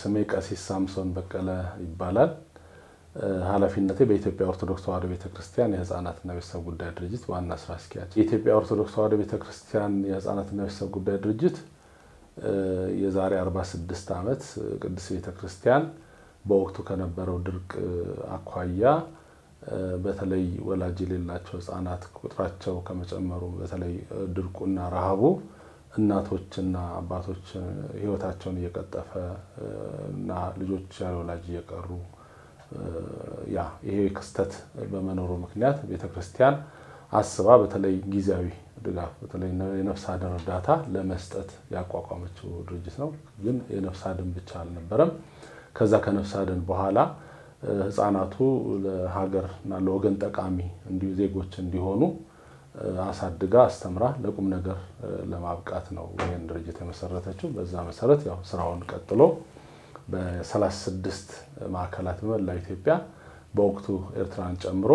ስሜ ቀሲስ ሳምሶን በቀለ ይባላል። ኃላፊነቴ በኢትዮጵያ ኦርቶዶክስ ተዋሕዶ ቤተክርስቲያን የህፃናትና ቤተሰብ ጉዳይ ድርጅት ዋና ስራ አስኪያጅ። የኢትዮጵያ ኦርቶዶክስ ተዋሕዶ ቤተክርስቲያን የህፃናትና ቤተሰብ ጉዳይ ድርጅት የዛሬ 46 ዓመት ቅድስት ቤተክርስቲያን በወቅቱ ከነበረው ድርቅ አኳያ በተለይ ወላጅ የሌላቸው ህፃናት ቁጥራቸው ከመጨመሩ በተለይ ድርቁና ረሃቡ እናቶችና አባቶች ህይወታቸውን እየቀጠፈ እና ልጆች ያለ ወላጅ እየቀሩ ያ ይሄ ክስተት በመኖሩ ምክንያት ቤተክርስቲያን አስባ በተለይ ጊዜያዊ ድጋፍ በተለይ የነፍስ አድን እርዳታ ለመስጠት ያቋቋመችው ድርጅት ነው። ግን የነፍስ አድን ብቻ አልነበረም። ከዛ ከነፍስ አድን በኋላ ህፃናቱ ለሀገርና ለወገን ጠቃሚ እንዲሁ ዜጎች እንዲሆኑ አሳድጋ አስተምራ ለቁም ነገር ለማብቃት ነው ይህን ድርጅት የመሰረተችው። በዛ መሰረት ያው ስራውን ቀጥሎ በ36 ማዕከላት በመላ ኢትዮጵያ በወቅቱ ኤርትራን ጨምሮ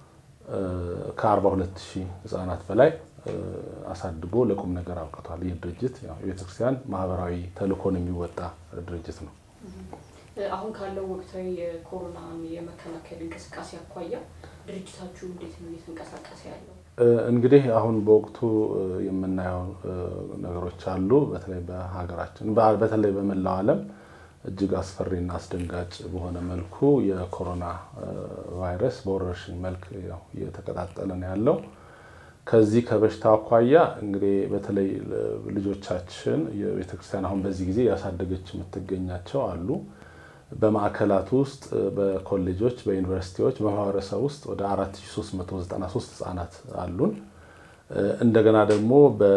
ከ42 ሺህ ህፃናት በላይ አሳድጎ ለቁም ነገር አብቅቷል። ይህ ድርጅት የቤተክርስቲያን ማህበራዊ ተልእኮን የሚወጣ ድርጅት ነው። አሁን ካለው ወቅታዊ የኮሮና የመከላከል እንቅስቃሴ አኳያ ድርጅታችሁ እንዴት ነው እየተንቀሳቀሰ ያለው? እንግዲህ አሁን በወቅቱ የምናየው ነገሮች አሉ። በተለይ በሀገራችን በተለይ በመላው ዓለም እጅግ አስፈሪና አስደንጋጭ በሆነ መልኩ የኮሮና ቫይረስ በወረርሽኝ መልክ እየተቀጣጠለ ነው ያለው። ከዚህ ከበሽታ አኳያ እንግዲህ በተለይ ልጆቻችን የቤተክርስቲያን አሁን በዚህ ጊዜ ያሳደገች የምትገኛቸው አሉ። በማዕከላት ውስጥ በኮሌጆች፣ በዩኒቨርሲቲዎች፣ በማህበረሰብ ውስጥ ወደ 4393 ህጻናት አሉን። እንደገና ደግሞ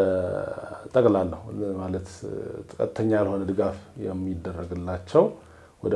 በጠቅላላው ማለት ቀጥተኛ ያልሆነ ድጋፍ የሚደረግላቸው ወደ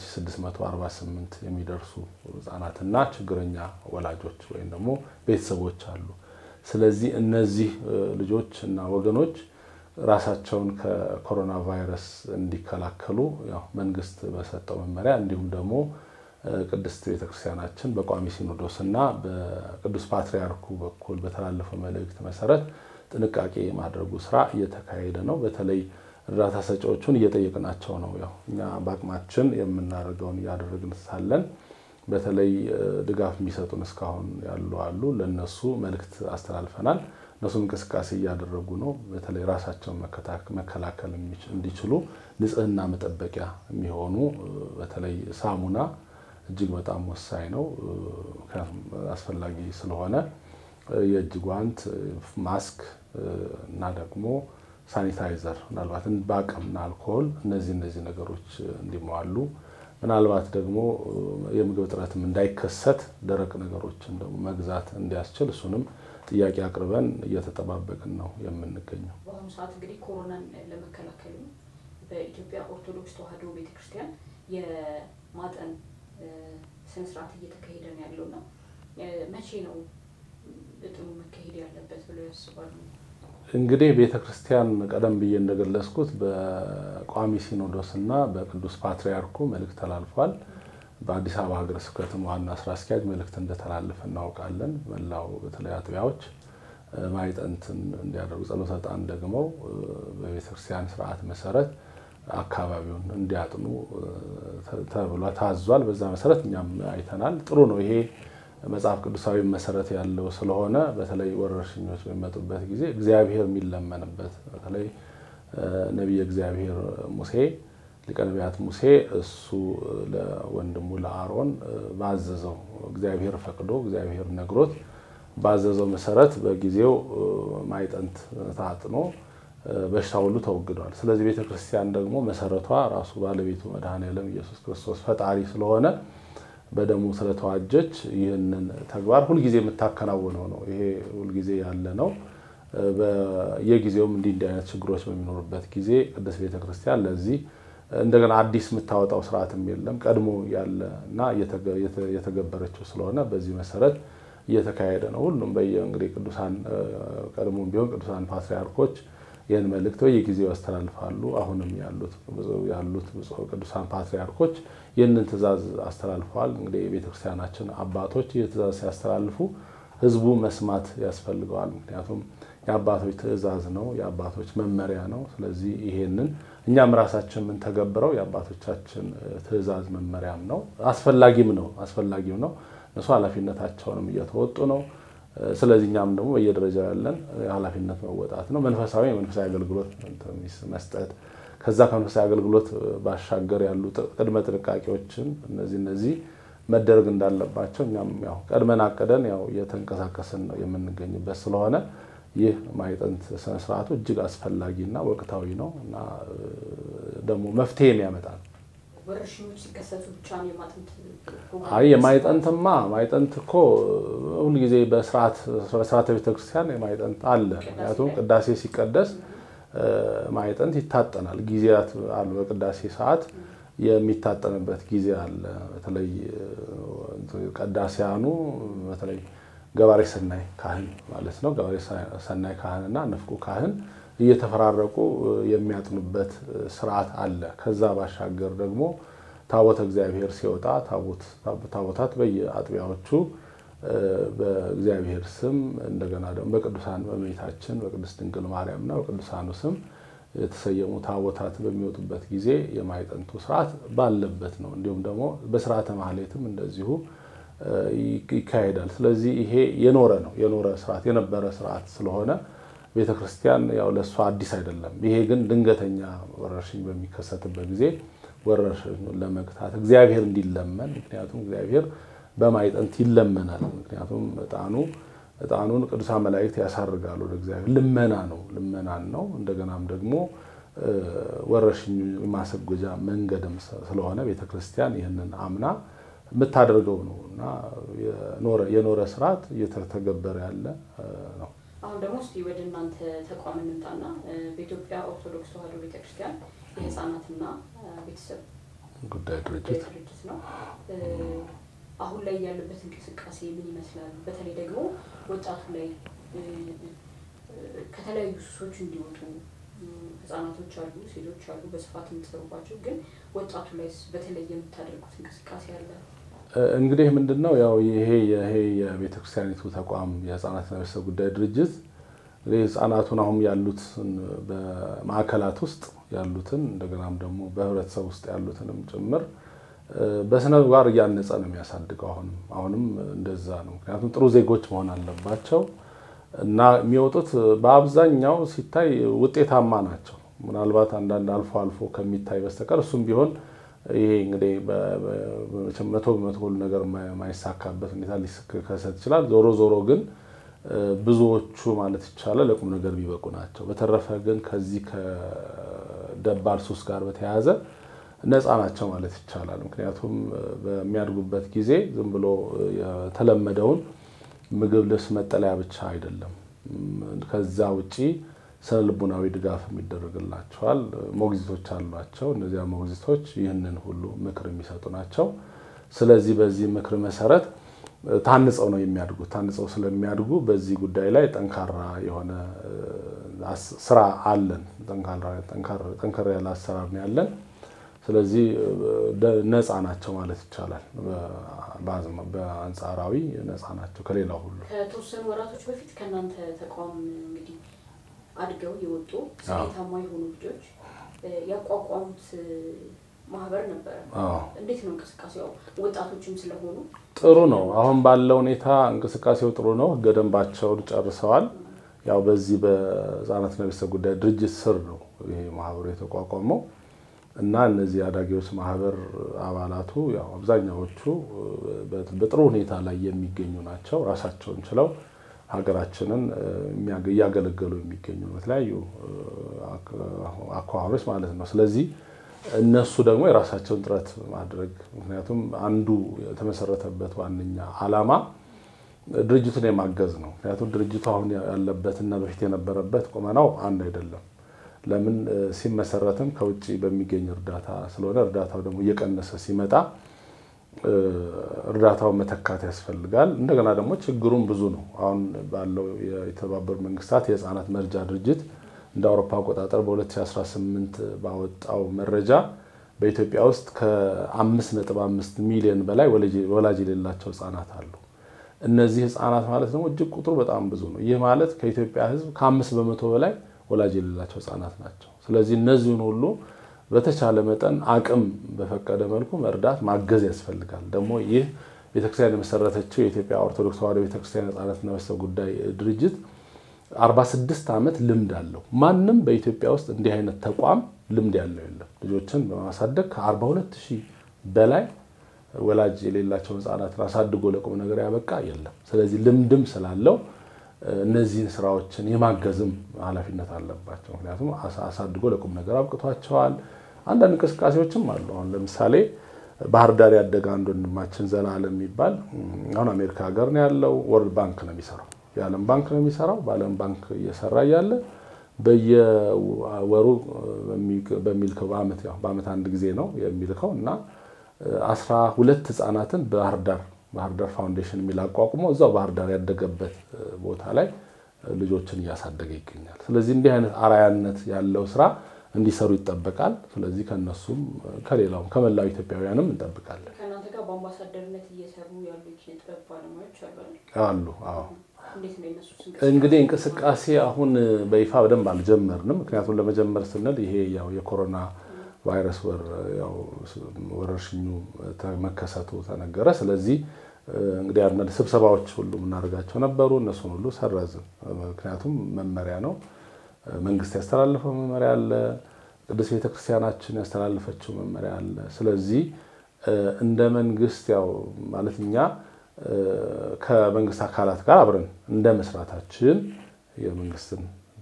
22648 የሚደርሱ ህጻናትና ችግረኛ ወላጆች ወይም ደግሞ ቤተሰቦች አሉ። ስለዚህ እነዚህ ልጆች እና ወገኖች ራሳቸውን ከኮሮና ቫይረስ እንዲከላከሉ ያው መንግስት በሰጠው መመሪያ እንዲሁም ደግሞ ቅድስት ቤተክርስቲያናችን በቋሚ ሲኖዶስ እና በቅዱስ ፓትርያርኩ በኩል በተላለፈው መልእክት መሰረት ጥንቃቄ የማድረጉ ስራ እየተካሄደ ነው። በተለይ እርዳታ ሰጪዎቹን እየጠየቅናቸው ነው። ያው እኛ በአቅማችን የምናደርገውን እያደረግን ሳለን በተለይ ድጋፍ የሚሰጡን እስካሁን ያሉ አሉ። ለነሱ መልእክት አስተላልፈናል። እነሱም እንቅስቃሴ እያደረጉ ነው። በተለይ ራሳቸውን መከላከል እንዲችሉ ንጽህና መጠበቂያ የሚሆኑ በተለይ ሳሙና እጅግ በጣም ወሳኝ ነው። ምክንያቱም አስፈላጊ ስለሆነ የእጅ ጓንት፣ ማስክ እና ደግሞ ሳኒታይዘር ምናልባት በአቅምና አልኮሆል እነዚህ እነዚህ ነገሮች እንዲሟሉ ምናልባት ደግሞ የምግብ እጥረትም እንዳይከሰት ደረቅ ነገሮችን ደግሞ መግዛት እንዲያስችል እሱንም ጥያቄ አቅርበን እየተጠባበቅን ነው የምንገኘው። በአሁኑ ሰዓት እንግዲህ ኮሮናን ለመከላከል በኢትዮጵያ ኦርቶዶክስ ተዋሕዶ ቤተክርስቲያን የማጠን ስነስርዓት እየተካሄደ ነው ያለው እና መቼ ነው እጥኑ መካሄድ ያለበት ብለው ያስባሉ? እንግዲህ ቤተ ክርስቲያን ቀደም ብዬ እንደገለጽኩት በቋሚ ሲኖዶስ እና በቅዱስ ፓትርያርኩ መልእክት ተላልፏል። በአዲስ አበባ ሀገረ ስብከትም ዋና ስራ አስኪያጅ መልእክት እንደተላለፈ እናውቃለን። መላው በተለይ አጥቢያዎች ማይጠንትን እንዲያደርጉ ጸሎተ ዕጣን ደግመው በቤተክርስቲያን ስርዓት መሰረት አካባቢውን እንዲያጥኑ ተብሎ ታዟል። በዛ መሰረት እኛም አይተናል። ጥሩ ነው ይሄ መጽሐፍ ቅዱሳዊ መሰረት ያለው ስለሆነ በተለይ ወረርሽኞች በሚመጡበት ጊዜ እግዚአብሔር የሚለመንበት በተለይ ነቢየ እግዚአብሔር ሙሴ ሊቀ ነቢያት ሙሴ እሱ ለወንድሙ ለአሮን ባዘዘው እግዚአብሔር ፈቅዶ እግዚአብሔር ነግሮት ባዘዘው መሰረት በጊዜው ማይጠንት ታጥኖ በሽታ ሁሉ ተወግዷል። ስለዚህ ቤተ ክርስቲያን ደግሞ መሰረቷ ራሱ ባለቤቱ መድኃኔዓለም ኢየሱስ ክርስቶስ ፈጣሪ ስለሆነ በደሙ ስለተዋጀች ይህንን ተግባር ሁልጊዜ የምታከናውነው ነው። ይሄ ሁልጊዜ ያለ ነው። በየጊዜውም እንዲህ እንዲህ አይነት ችግሮች በሚኖሩበት ጊዜ ቅድስት ቤተ ክርስቲያን ለዚህ እንደገና አዲስ የምታወጣው ስርዓትም የለም። ቀድሞ ያለ እና የተገበረችው ስለሆነ በዚህ መሰረት እየተካሄደ ነው። ሁሉም በየ እንግዲህ ቅዱሳን ቀድሞም ቢሆን ቅዱሳን ፓትርያርኮች ይህን መልእክት በየጊዜው ያስተላልፋሉ። አሁንም ያሉት ያሉት ቅዱሳን ፓትርያርኮች ይህንን ትእዛዝ አስተላልፈዋል። እንግዲህ የቤተክርስቲያናችን አባቶች ይህ ትእዛዝ ሲያስተላልፉ ህዝቡ መስማት ያስፈልገዋል። ምክንያቱም የአባቶች ትእዛዝ ነው፣ የአባቶች መመሪያ ነው። ስለዚህ ይሄንን እኛም ራሳችን የምንተገብረው የአባቶቻችን ትእዛዝ መመሪያም ነው፣ አስፈላጊም ነው አስፈላጊም ነው። እነሱ ኃላፊነታቸውንም እየተወጡ ነው። ስለዚህ እኛም ደግሞ በየደረጃው ያለን ኃላፊነት መወጣት ነው። መንፈሳዊ የመንፈሳዊ አገልግሎት መስጠት ከዛ ከመንፈሳዊ አገልግሎት ባሻገር ያሉ ቅድመ ጥንቃቄዎችን እነዚህ እነዚህ መደረግ እንዳለባቸው እኛም ያው ቀድመን አቅደን ያው እየተንቀሳቀስን ነው የምንገኝበት ስለሆነ ይህ ማዕጠንት ስነስርዓቱ እጅግ አስፈላጊና ወቅታዊ ነው እና ደግሞ መፍትሄም ያመጣል። ወረርሽኞች ሲከሰቱ ብቻ ነው የማዕጠንት አይ የማዕጠንትማ ማዕጠንት እኮ ሁልጊዜ በስርዓተ ቤተክርስቲያን የማዕጠንት አለ። ምክንያቱም ቅዳሴ ሲቀደስ ማዕጠንት ይታጠናል። ጊዜያት አሉ። በቅዳሴ ሰዓት የሚታጠንበት ጊዜ አለ። በተለይ ቀዳሲያኑ በተለይ ገባሬ ሰናይ ካህን ማለት ነው። ገባሬ ሰናይ ካህንና ንፍቁ ካህን እየተፈራረቁ የሚያጥኑበት ስርዓት አለ። ከዛ ባሻገር ደግሞ ታቦተ እግዚአብሔር ሲወጣ ታቦታት በየአጥቢያዎቹ በእግዚአብሔር ስም እንደገና ደግሞ በቅዱሳን በእመቤታችን በቅድስት ድንግል ማርያምና በቅዱሳኑ ስም የተሰየሙ ታቦታት በሚወጡበት ጊዜ የማዕጠንቱ ስርዓት ባለበት ነው። እንዲሁም ደግሞ በስርዓተ ማህሌትም እንደዚሁ ይካሄዳል። ስለዚህ ይሄ የኖረ ነው የኖረ ስርዓት የነበረ ስርዓት ስለሆነ ቤተ ክርስቲያን ያው ለእሷ አዲስ አይደለም። ይሄ ግን ድንገተኛ ወረርሽኝ በሚከሰትበት ጊዜ ወረርሽኙን ለመግታት እግዚአብሔር እንዲለመን ምክንያቱም እግዚአብሔር በማዕጠንት ይለመናል። ምክንያቱም እጣኑ እጣኑን ቅዱሳን መላእክት ያሳርጋሉ ወደ እግዚአብሔር ልመና ነው ልመናን ነው። እንደገናም ደግሞ ወረርሽኙ ማሰጎጃ መንገድም ስለሆነ ቤተ ክርስቲያን ይህንን አምና የምታደርገው ነው እና የኖረ ስርዓት እየተተገበረ ያለ ነው። አሁን ደግሞ እስኪ ወደ እናንተ ተቋም እንምጣና በኢትዮጵያ ኦርቶዶክስ ተዋሕዶ ቤተክርስቲያን የህፃናትና ቤተሰብ ጉዳይ ድርጅት ድርጅት ነው። አሁን ላይ ያለበት እንቅስቃሴ ምን ይመስላል? በተለይ ደግሞ ወጣቱ ላይ ከተለያዩ ሱሶች እንዲወጡ ህጻናቶች አሉ፣ ሴቶች አሉ፣ በስፋት የምትሰሩባቸው ግን ወጣቱ ላይ በተለይ የምታደርጉት እንቅስቃሴ አለ? እንግዲህ ምንድን ነው ያው ይሄ ይሄ የቤተክርስቲያኒቱ ተቋም የህፃናትና ቤተሰብ ጉዳይ ድርጅት እንግዲህ ህፃናቱን አሁን ያሉትን በማዕከላት ውስጥ ያሉትን እንደገናም ደግሞ በህብረተሰብ ውስጥ ያሉትንም ጭምር በስነ ምግባር እያነጸ ነው የሚያሳድገው። አሁንም አሁንም እንደዛ ነው። ምክንያቱም ጥሩ ዜጎች መሆን አለባቸው እና የሚወጡት በአብዛኛው ሲታይ ውጤታማ ናቸው። ምናልባት አንዳንድ አልፎ አልፎ ከሚታይ በስተቀር እሱም ቢሆን ይሄ እንግዲህ መቶ በመቶ ሁሉ ነገር የማይሳካበት ሁኔታ ሊከሰት ይችላል። ዞሮ ዞሮ ግን ብዙዎቹ ማለት ይቻላል ለቁም ነገር የሚበቁ ናቸው። በተረፈ ግን ከዚህ ከደባል ሱስ ጋር በተያያዘ ነፃ ናቸው ማለት ይቻላል። ምክንያቱም በሚያድጉበት ጊዜ ዝም ብሎ የተለመደውን ምግብ፣ ልብስ፣ መጠለያ ብቻ አይደለም። ከዛ ውጪ ስነ ልቡናዊ ድጋፍ የሚደረግላቸዋል። ሞግዚቶች አሏቸው። እነዚያ ሞግዚቶች ይህንን ሁሉ ምክር የሚሰጡ ናቸው። ስለዚህ በዚህ ምክር መሰረት ታንጸው ነው የሚያድጉት። ታንጸው ስለሚያድጉ በዚህ ጉዳይ ላይ ጠንካራ የሆነ ስራ አለን። ጠንከር ያለ አሰራር ነው ያለን። ስለዚህ ነፃ ናቸው ማለት ይቻላል። በአንጻራዊ ነፃ ናቸው ከሌላው ሁሉ። ከተወሰኑ ወራቶች በፊት ከእናንተ ተቋም እንግዲህ አድገው የወጡ ስኬታማ የሆኑ ልጆች ያቋቋሙት ማህበር ነበረ። እንዴት ነው እንቅስቃሴው? ወጣቶችም ስለሆኑ ጥሩ ነው። አሁን ባለው ሁኔታ እንቅስቃሴው ጥሩ ነው። ህገ ደንባቸውን ጨርሰዋል። ያው በዚህ በህፃናትና ቤተሰብ ጉዳይ ድርጅት ስር ነው ይሄ ማህበሩ የተቋቋመው እና እነዚህ አዳጊዎች ማህበር አባላቱ ያው አብዛኛዎቹ በጥሩ ሁኔታ ላይ የሚገኙ ናቸው። ራሳቸውን ችለው ሀገራችንን እያገለገሉ የሚገኙ በተለያዩ አኳኋኖች ማለት ነው። ስለዚህ እነሱ ደግሞ የራሳቸውን ጥረት ማድረግ ምክንያቱም አንዱ የተመሰረተበት ዋነኛ ዓላማ ድርጅቱን የማገዝ ነው። ምክንያቱም ድርጅቱ አሁን ያለበትና በፊት የነበረበት ቁመናው አንድ አይደለም። ለምን ሲመሰረትም ከውጭ በሚገኝ እርዳታ ስለሆነ እርዳታው ደግሞ እየቀነሰ ሲመጣ እርዳታውን መተካት ያስፈልጋል። እንደገና ደግሞ ችግሩም ብዙ ነው። አሁን ባለው የተባበሩት መንግስታት የህፃናት መርጃ ድርጅት እንደ አውሮፓ አቆጣጠር በ2018 ባወጣው መረጃ በኢትዮጵያ ውስጥ ከ5.5 ሚሊዮን በላይ ወላጅ የሌላቸው ህፃናት አሉ። እነዚህ ህፃናት ማለት ደግሞ እጅግ ቁጥሩ በጣም ብዙ ነው። ይህ ማለት ከኢትዮጵያ ህዝብ ከአምስት በመቶ በላይ ወላጅ የሌላቸው ህፃናት ናቸው። ስለዚህ እነዚህን ሁሉ በተቻለ መጠን አቅም በፈቀደ መልኩ መርዳት ማገዝ ያስፈልጋል። ደግሞ ይህ ቤተክርስቲያን የመሰረተችው የኢትዮጵያ ኦርቶዶክስ ተዋሕዶ ቤተክርስቲያን ህፃናትና ቤተሰብ ጉዳይ ድርጅት 46 ዓመት ልምድ አለው። ማንም በኢትዮጵያ ውስጥ እንዲህ አይነት ተቋም ልምድ ያለው የለም። ልጆችን በማሳደግ ከ42 ሺህ በላይ ወላጅ የሌላቸውን ህፃናትን አሳድጎ ለቁም ነገር ያበቃ የለም። ስለዚህ ልምድም ስላለው እነዚህን ስራዎችን የማገዝም ኃላፊነት አለባቸው። ምክንያቱም አሳድጎ ለቁም ነገር አብቅቷቸዋል። አንዳንድ እንቅስቃሴዎችም አሉ። አሁን ለምሳሌ ባህር ዳር ያደገ አንድ ወንድማችን ዘላለም የሚባል አሁን አሜሪካ ሀገር ነው ያለው። ወርልድ ባንክ ነው የሚሰራው፣ የዓለም ባንክ ነው የሚሰራው። በዓለም ባንክ እየሰራ እያለ በየወሩ በሚልከው በዓመት አንድ ጊዜ ነው የሚልከው እና አስራ ሁለት ህፃናትን ባህር ዳር ባህር ዳር ፋውንዴሽን የሚል አቋቁሞ እዛው ባህር ዳር ያደገበት ቦታ ላይ ልጆችን እያሳደገ ይገኛል። ስለዚህ እንዲህ አይነት አራያነት ያለው ስራ እንዲሰሩ ይጠበቃል። ስለዚህ ከነሱም ከሌላውም ከመላው ኢትዮጵያውያንም እንጠብቃለን። ከእናንተ ጋር በአምባሳደርነት እየሰሩ ያሉ የኪነ ጥበብ ባለሙያዎች አሉ አይደል? አሉ። አዎ እንዴት ነው የነሱ እንግዲህ እንቅስቃሴ አሁን በይፋ በደንብ አልጀመርንም። ምክንያቱም ለመጀመር ስንል ይሄ ያው የኮሮና ቫይረስ ወረርሽኙ መከሰቱ ተነገረ። ስለዚህ እንግዲህ አንዳንድ ስብሰባዎች ሁሉ የምናደርጋቸው ነበሩ። እነሱን ሁሉ ሰረዝን። ምክንያቱም መመሪያ ነው፣ መንግስት ያስተላለፈው መመሪያ አለ፣ ቅዱስ ቤተክርስቲያናችን ያስተላለፈችው መመሪያ አለ። ስለዚህ እንደ መንግስት ያው ማለት እኛ ከመንግስት አካላት ጋር አብረን እንደ መስራታችን የመንግስትን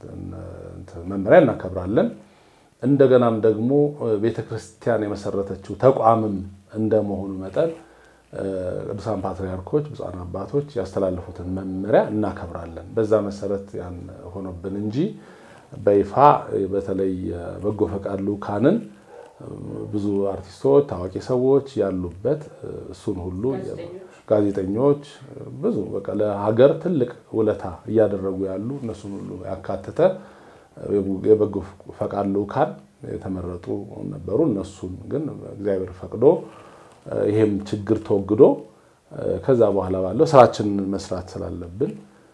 መመሪያ እናከብራለን። እንደገናም ደግሞ ቤተ ክርስቲያን የመሰረተችው ተቋምም እንደመሆኑ መጠን ቅዱሳን ፓትርያርኮች ብፁዓን አባቶች ያስተላለፉትን መመሪያ እናከብራለን። በዛ መሰረት ያን ሆኖብን እንጂ በይፋ በተለይ በጎ ፈቃድ ልኡካንን ብዙ አርቲስቶች፣ ታዋቂ ሰዎች ያሉበት እሱን ሁሉ ጋዜጠኞች ብዙ በቃ ለሀገር ትልቅ ውለታ እያደረጉ ያሉ እነሱን ሁሉ ያካተተ የበጎ ፈቃድ ልኡካን የተመረጡ ነበሩ። እነሱን ግን እግዚአብሔር ፈቅዶ ይሄም ችግር ተወግዶ ከዛ በኋላ ባለው ስራችንን መስራት ስላለብን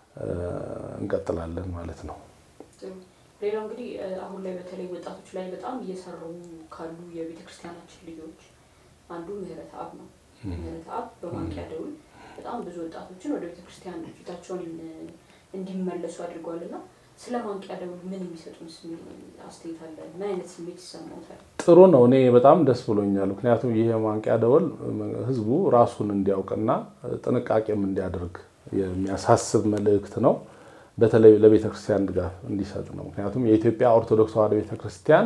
እንቀጥላለን ማለት ነው። ሌላው እንግዲህ አሁን ላይ በተለይ ወጣቶች ላይ በጣም እየሰሩ ካሉ የቤተ ክርስቲያናችን ልጆች አንዱ ምህረት አብ ነው። ምህረት አብ በማንቂያ ደውል በጣም ብዙ ወጣቶችን ወደ ቤተ ክርስቲያን ፊታቸውን እንዲመለሱ አድርጓልና ስለ ማንቂያ ደውል ምን የሚሰጡን አስተያየት አለ? ምን አይነት ስሜት ይሰማታል? ጥሩ ነው። እኔ በጣም ደስ ብሎኛል። ምክንያቱም ይህ የማንቂያ ደወል ህዝቡ ራሱን እንዲያውቅና ጥንቃቄም እንዲያደርግ የሚያሳስብ መልእክት ነው። በተለይ ለቤተ ክርስቲያን ድጋፍ እንዲሰጥ ነው። ምክንያቱም የኢትዮጵያ ኦርቶዶክስ ተዋሕዶ ቤተ ክርስቲያን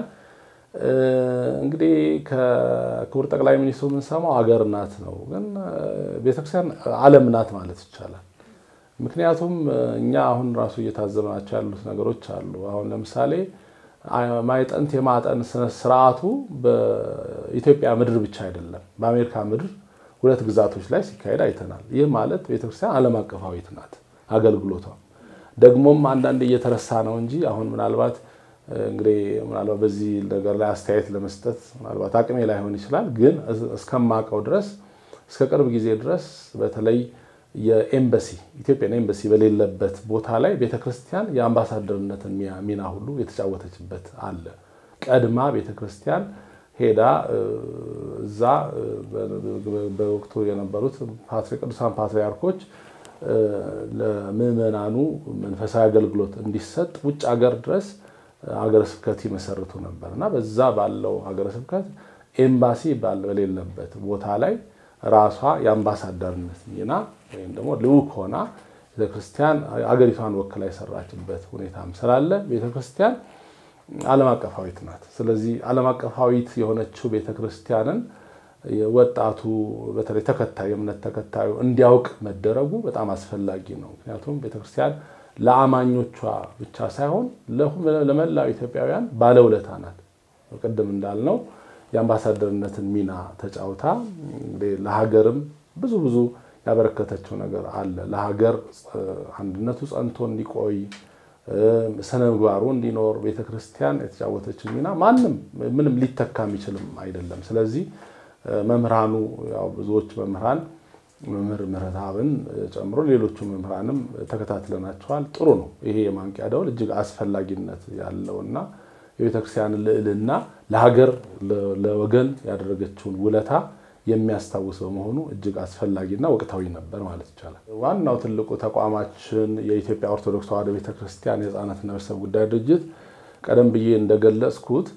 እንግዲህ ከክቡር ጠቅላይ ሚኒስትሩ የምንሰማው አገር ናት ነው፣ ግን ቤተክርስቲያን ዓለም ናት ማለት ይቻላል። ምክንያቱም እኛ አሁን ራሱ እየታዘብናቸው ያሉት ነገሮች አሉ። አሁን ለምሳሌ ማይጠንት የማጠን ስርዓቱ በኢትዮጵያ ምድር ብቻ አይደለም፣ በአሜሪካ ምድር ሁለት ግዛቶች ላይ ሲካሄድ አይተናል። ይህ ማለት ቤተክርስቲያን ዓለም አቀፋዊት ናት አገልግሎቷ። ደግሞም አንዳንድ እየተረሳ ነው እንጂ አሁን ምናልባት እንግዲህ ምናልባት በዚህ ነገር ላይ አስተያየት ለመስጠት ምናልባት አቅሜ ላይሆን ይችላል። ግን እስከማውቀው ድረስ እስከ ቅርብ ጊዜ ድረስ በተለይ የኤምባሲ ኢትዮጵያን ኤምባሲ በሌለበት ቦታ ላይ ቤተክርስቲያን የአምባሳደርነትን ሚና ሁሉ የተጫወተችበት አለ። ቀድማ ቤተክርስቲያን ሄዳ እዛ በወቅቱ የነበሩት ቅዱሳን ፓትርያርኮች ለምዕመናኑ መንፈሳዊ አገልግሎት እንዲሰጥ ውጭ ሀገር ድረስ ሀገረ ስብከት ይመሰርቱ ነበር እና በዛ ባለው ሀገረ ስብከት ኤምባሲ በሌለበት ቦታ ላይ ራሷ የአምባሳደርነት ሚና ወይም ደግሞ ልዑክ ሆና ቤተክርስቲያን አገሪቷን ወክላ የሰራችበት ሁኔታም ስላለ ቤተክርስቲያን ዓለም አቀፋዊት ናት። ስለዚህ ዓለም አቀፋዊት የሆነችው ቤተክርስቲያንን ወጣቱ በተለይ ተከታዩ የእምነት ተከታዩ እንዲያውቅ መደረጉ በጣም አስፈላጊ ነው። ምክንያቱም ቤተክርስቲያን ለአማኞቿ ብቻ ሳይሆን ለመላው ኢትዮጵያውያን ባለውለታ ናት። ቅድም እንዳልነው የአምባሳደርነትን ሚና ተጫውታ ለሀገርም ብዙ ብዙ ያበረከተችው ነገር አለ። ለሀገር አንድነቱ ጸንቶ እንዲቆይ ስነ ምግባሩ እንዲኖር ቤተክርስቲያን የተጫወተችው ሚና ማንም ምንም ሊተካ የሚችልም አይደለም። ስለዚህ መምህራኑ ያው ብዙዎች መምህራን መምህር ምህረተአብን ጨምሮ ሌሎቹ መምህራንም ተከታትለናቸዋል። ጥሩ ነው። ይሄ የማንቂያ ደወል እጅግ አስፈላጊነት ያለውና የቤተክርስቲያንን ልዕልና ለሀገር ለወገን ያደረገችውን ውለታ የሚያስታውስ በመሆኑ እጅግ አስፈላጊና ወቅታዊ ነበር ማለት ይቻላል። ዋናው ትልቁ ተቋማችን የኢትዮጵያ ኦርቶዶክስ ተዋሕዶ ቤተክርስቲያን የሕፃናትና ቤተሰብ ጉዳይ ድርጅት ቀደም ብዬ እንደገለጽኩት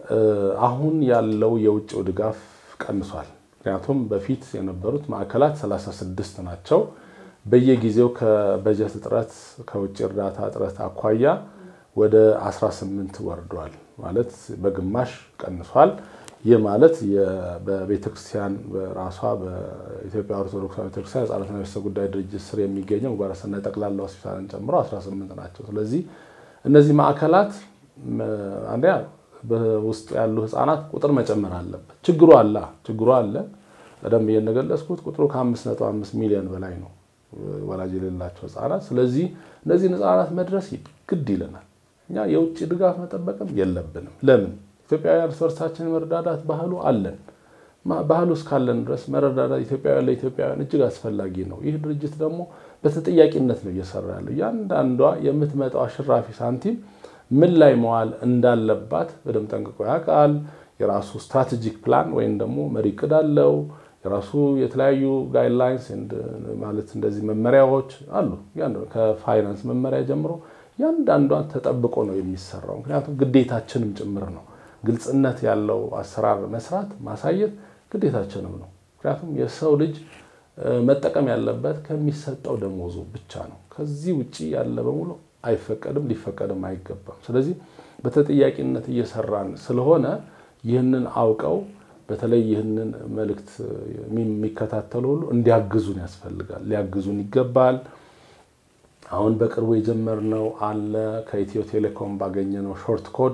አሁን ያለው የውጭው ድጋፍ ቀንሷል። ምክንያቱም በፊት የነበሩት ማዕከላት 36 ናቸው። በየጊዜው ከበጀት እጥረት ከውጭ እርዳታ እጥረት አኳያ ወደ 18 ወርዷል። ማለት በግማሽ ቀንሷል። ይህ ማለት በቤተክርስቲያን በራሷ በኢትዮጵያ ኦርቶዶክስ ቤተክርስቲያን ሕፃናትና ቤተሰብ ጉዳይ ድርጅት ስር የሚገኘው ምግባረ ሰናይ ጠቅላላ ሆስፒታልን ጨምሮ 18 ናቸው። ስለዚህ እነዚህ ማዕከላት አንደኛ በውስጡ ያሉ ህፃናት ቁጥር መጨመር አለበት። ችግሩ አለ ችግሩ አለ። ቀደም ብዬ እንደገለጽኩት ቁጥሩ ከ5.5 ሚሊዮን በላይ ነው ወላጅ የሌላቸው ህፃናት። ስለዚህ እነዚህን ህፃናት መድረስ ግድ ይለናል። እኛ የውጭ ድጋፍ መጠበቅም የለብንም። ለምን ኢትዮጵያውያን እርስ በርሳችን የመረዳዳት ባህሉ አለን። ባህሉ እስካለን ድረስ መረዳዳት ኢትዮጵያውያን ለኢትዮጵያውያን እጅግ አስፈላጊ ነው። ይህ ድርጅት ደግሞ በተጠያቂነት ነው እየሰራ ያለው። እያንዳንዷ የምትመጣው አሽራፊ ሳንቲም ምን ላይ መዋል እንዳለባት በደንብ ጠንቅቆ ያውቃል። የራሱ ስትራቴጂክ ፕላን ወይም ደግሞ መሪ ዕቅድ አለው። የራሱ የተለያዩ ጋይድላይንስ ማለት እንደዚህ መመሪያዎች አሉ። ከፋይናንስ መመሪያ ጀምሮ እያንዳንዷን ተጠብቆ ነው የሚሰራው። ምክንያቱም ግዴታችንም ጭምር ነው። ግልጽነት ያለው አሰራር መስራት ማሳየት ግዴታችንም ነው። ምክንያቱም የሰው ልጅ መጠቀም ያለበት ከሚሰጠው ደሞዙ ብቻ ነው። ከዚህ ውጭ ያለ በሙሉ አይፈቀድም፣ ሊፈቀድም አይገባም። ስለዚህ በተጠያቂነት እየሰራን ስለሆነ ይህንን አውቀው በተለይ ይህንን መልእክት የሚከታተሉ ሁሉ እንዲያግዙን ያስፈልጋል፣ ሊያግዙን ይገባል። አሁን በቅርቡ የጀመርነው አለ ከኢትዮ ቴሌኮም ባገኘነው ሾርት ኮድ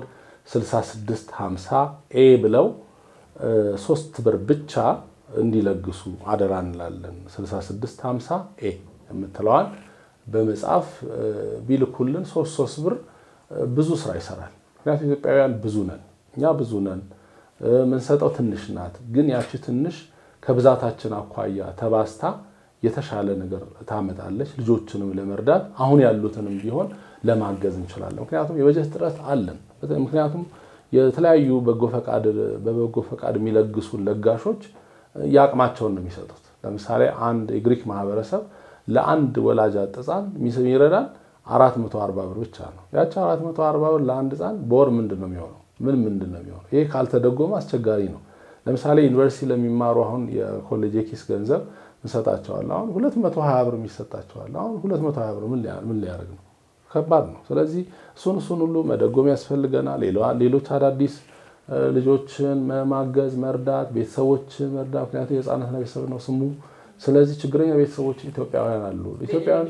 6650 ኤ ብለው ሶስት ብር ብቻ እንዲለግሱ አደራ እንላለን። 6650 ኤ የምትለዋል በመጽሐፍ ቢልኩልን ሶስት ሶስት ብር ብዙ ስራ ይሰራል። ምክንያቱም ኢትዮጵያውያን ብዙ ነን፣ እኛ ብዙ ነን። የምንሰጠው ትንሽ ናት፣ ግን ያቺ ትንሽ ከብዛታችን አኳያ ተባስታ የተሻለ ነገር ታመጣለች። ልጆችንም ለመርዳት አሁን ያሉትንም ቢሆን ለማገዝ እንችላለን። ምክንያቱም የበጀት እጥረት አለን። ምክንያቱም የተለያዩ በበጎ ፈቃድ የሚለግሱን ለጋሾች የአቅማቸውን ነው የሚሰጡት። ለምሳሌ አንድ የግሪክ ማህበረሰብ ለአንድ ወላጅ አጥ ሕፃን የሚረዳን 440 ብር ብቻ ነው። ያቺ 440 ብር ለአንድ ሕፃን በወር ምንድን ነው የሚሆነው? ምን ምንድን ነው የሚሆነው? ይሄ ካልተደጎመ አስቸጋሪ ነው። ለምሳሌ ዩኒቨርሲቲ ለሚማሩ አሁን የኮሌጅ የኪስ ገንዘብ እንሰጣቸዋለን። አሁን 220 ብር የሚሰጣቸዋል። አሁን 220 ብር ምን ሊያደርግ ነው? ከባድ ነው። ስለዚህ እሱን እሱን ሁሉ መደጎም ያስፈልገናል። ሌሎች አዳዲስ ልጆችን ማገዝ፣ መርዳት፣ ቤተሰቦችን መርዳት። ምክንያቱም የህፃናትና ቤተሰብ ነው ስሙ። ስለዚህ ችግረኛ ቤተሰቦች ኢትዮጵያውያን አሉ። ኢትዮጵያውያን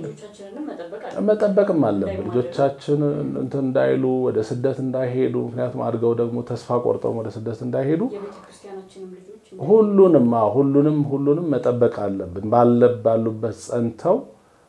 መጠበቅም አለብን። ልጆቻችን እንትን እንዳይሉ ወደ ስደት እንዳይሄዱ፣ ምክንያቱም አድገው ደግሞ ተስፋ ቆርጠው ወደ ስደት እንዳይሄዱ ሁሉንም ሁሉንም ሁሉንም መጠበቅ አለብን። ባሉበት ጸንተው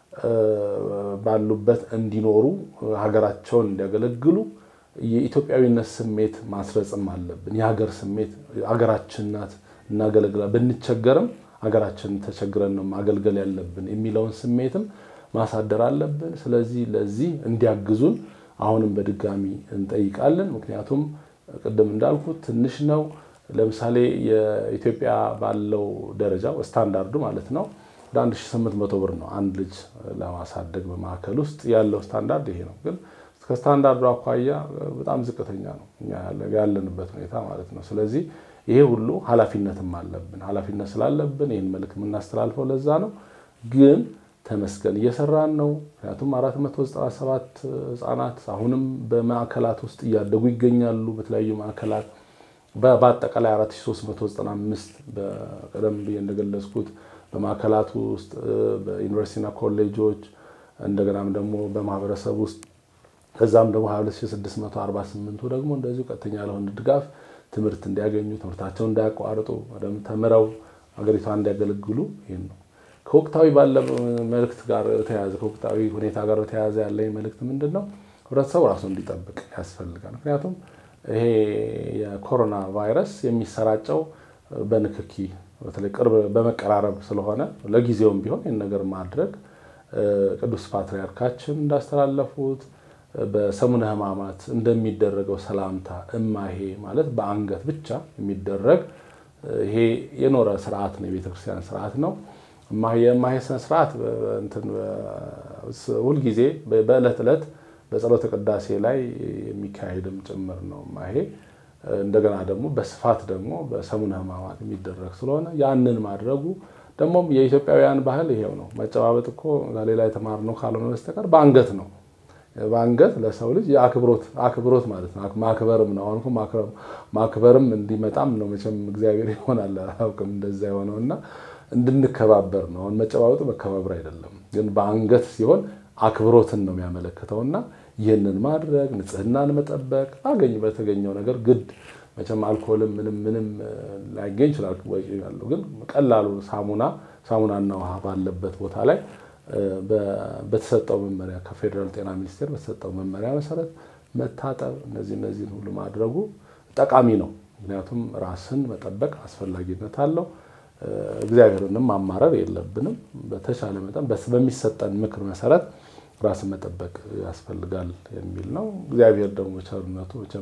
ባሉበት እንዲኖሩ ሀገራቸውን እንዲያገለግሉ የኢትዮጵያዊነት ስሜት ማስረጽም አለብን። የሀገር ስሜት ሀገራችን ናት፣ እናገለግላ ብንቸገርም ሀገራችንን ተቸግረን ነው ማገልገል ያለብን የሚለውን ስሜትም ማሳደር አለብን። ስለዚህ ለዚህ እንዲያግዙን አሁንም በድጋሚ እንጠይቃለን። ምክንያቱም ቅድም እንዳልኩት ትንሽ ነው። ለምሳሌ የኢትዮጵያ ባለው ደረጃ ስታንዳርዱ ማለት ነው ወደ 1800 ብር ነው አንድ ልጅ ለማሳደግ በማዕከል ውስጥ ያለው ስታንዳርድ ይሄ ነው። ግን ከስታንዳርዱ አኳያ በጣም ዝቅተኛ ነው ያለንበት ሁኔታ ማለት ነው። ስለዚህ ይሄ ሁሉ ኃላፊነትም አለብን። ኃላፊነት ስላለብን ይህን መልዕክት የምናስተላልፈው ለዛ ነው። ግን ተመስገን እየሰራን ነው። ምክንያቱም 497 ህጻናት አሁንም በማዕከላት ውስጥ እያደጉ ይገኛሉ። በተለያዩ ማዕከላት በአጠቃላይ 4395 በቀደም ብዬ እንደገለጽኩት በማዕከላቱ ውስጥ በዩኒቨርሲቲና ኮሌጆች እንደገናም ደግሞ በማህበረሰብ ውስጥ ከዛም ደግሞ 22648ቱ ደግሞ እንደዚሁ ቀጥተኛ ያልሆነ ድጋፍ ትምህርት እንዲያገኙ ትምህርታቸውን እንዳያቋርጡ በደንብ ተምረው ሀገሪቷን እንዲያገለግሉ ይህን ነው። ከወቅታዊ ባለ መልእክት ጋር ተያያዘ ከወቅታዊ ሁኔታ ጋር ተያያዘ ያለኝ መልእክት ምንድን ነው? ህብረተሰቡ ራሱ እንዲጠብቅ ያስፈልጋል። ምክንያቱም ይሄ የኮሮና ቫይረስ የሚሰራጨው በንክኪ በተለይ ቅርብ በመቀራረብ ስለሆነ ለጊዜውም ቢሆን ይህን ነገር ማድረግ ቅዱስ ፓትርያርካችን እንዳስተላለፉት በሰሙነ ሕማማት እንደሚደረገው ሰላምታ እማሄ ማለት በአንገት ብቻ የሚደረግ ይሄ የኖረ ስርዓት ነው፣ የቤተክርስቲያን ስርዓት ነው። የእማሄ ስነ ስርዓት ሁልጊዜ በዕለት ዕለት በጸሎተ ቅዳሴ ላይ የሚካሄድም ጭምር ነው እማሄ። እንደገና ደግሞ በስፋት ደግሞ በሰሙነ ሕማማት የሚደረግ ስለሆነ ያንን ማድረጉ ደግሞም የኢትዮጵያውያን ባህል ይሄው ነው። መጨባበጥ እኮ ሌላ የተማርነው ካልሆነ በስተቀር በአንገት ነው። በአንገት ለሰው ልጅ የአክብሮት አክብሮት ማለት ነው። ማክበርም ነው። አሁን ማክበርም እንዲመጣም ነው መቼም እግዚአብሔር ይሆናል አላውቅም እንደዛ የሆነው እና እንድንከባበር ነው። አሁን መጨባበጡ መከባበር አይደለም፣ ግን በአንገት ሲሆን አክብሮትን ነው የሚያመለክተው እና ይህንን ማድረግ ንጽህናን መጠበቅ አገኝ በተገኘው ነገር ግድ መቼም አልኮልም ምንም ምንም ላይገኝ ይችላል ያለው ግን ቀላሉ ሳሙና ሳሙናና ውሃ ባለበት ቦታ ላይ በተሰጠው መመሪያ ከፌዴራል ጤና ሚኒስቴር በተሰጠው መመሪያ መሰረት መታጠብ እነዚህ እነዚህን ሁሉ ማድረጉ ጠቃሚ ነው። ምክንያቱም ራስን መጠበቅ አስፈላጊነት አለው። እግዚአብሔርንም ማማረር የለብንም። በተቻለ መጠን በሚሰጠን ምክር መሰረት ራስን መጠበቅ ያስፈልጋል የሚል ነው። እግዚአብሔር ደግሞ ቸርነቱ መቼም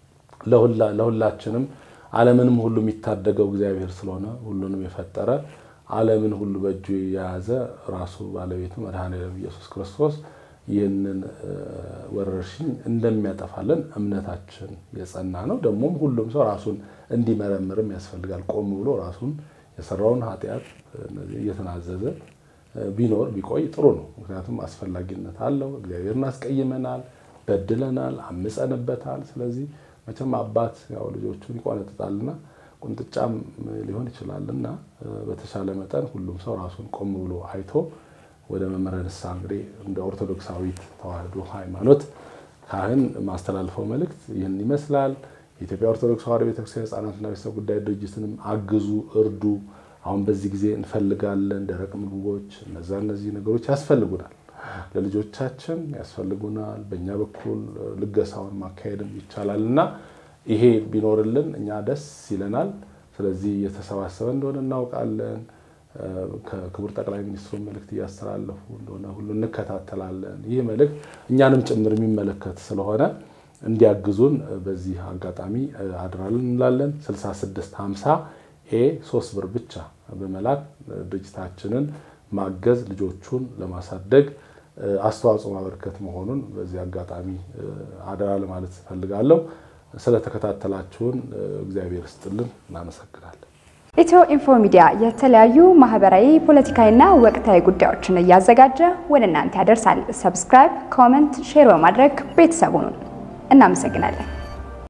ለሁላችንም ዓለምንም ሁሉ የሚታደገው እግዚአብሔር ስለሆነ ሁሉንም የፈጠረ ዓለምን ሁሉ በእጁ የያዘ ራሱ ባለቤቱ መድኃኔዓለም ኢየሱስ ክርስቶስ ይህንን ወረርሽኝ እንደሚያጠፋልን እምነታችን የጸና ነው። ደግሞም ሁሉም ሰው ራሱን እንዲመረምርም ያስፈልጋል። ቆም ብሎ ራሱን የሰራውን ኃጢአት እየተናዘዘ ቢኖር ቢቆይ ጥሩ ነው። ምክንያቱም አስፈላጊነት አለው። እግዚአብሔርን አስቀይመናል፣ በድለናል፣ አምፀንበታል። ስለዚህ መቼም አባት ያው ልጆቹን ይቆነጥጣልና ቁንጥጫም ሊሆን ይችላል እና በተሻለ መጠን ሁሉም ሰው ራሱን ቆም ብሎ አይቶ ወደ መምህረ ንስሐ እንግዲህ እንደ ኦርቶዶክሳዊት ተዋሕዶ ሃይማኖት ካህን ማስተላልፈው መልእክት ይህን ይመስላል። የኢትዮጵያ ኦርቶዶክስ ተዋሕዶ ቤተክርስቲያን ሕፃናትና ቤተሰብ ጉዳይ ድርጅትንም አግዙ፣ እርዱ። አሁን በዚህ ጊዜ እንፈልጋለን ደረቅ ምግቦች፣ እነዛ እነዚህ ነገሮች ያስፈልጉናል፣ ለልጆቻችን ያስፈልጉናል። በእኛ በኩል ልገሳውን ማካሄድም ይቻላል እና ይሄ ቢኖርልን እኛ ደስ ይለናል። ስለዚህ እየተሰባሰበ እንደሆነ እናውቃለን። ከክቡር ጠቅላይ ሚኒስትሩ መልእክት እያስተላለፉ እንደሆነ ሁሉ እንከታተላለን። ይህ መልእክት እኛንም ጭምር የሚመለከት ስለሆነ እንዲያግዙን በዚህ አጋጣሚ አድራልን እንላለን። 6650 ኤ ሶስት ብር ብቻ በመላክ ድርጅታችንን ማገዝ ልጆቹን ለማሳደግ አስተዋጽኦ ማበርከት መሆኑን በዚህ አጋጣሚ አደራ ለማለት እፈልጋለሁ። ስለተከታተላችሁን እግዚአብሔር ስጥልን፣ እናመሰግናለን። ኢትዮ ኢንፎ ሚዲያ የተለያዩ ማህበራዊ፣ ፖለቲካዊና ወቅታዊ ጉዳዮችን እያዘጋጀ ወደ እናንተ ያደርሳል። ሰብስክራይብ፣ ኮመንት፣ ሼር በማድረግ ቤተሰቡን እናመሰግናለን።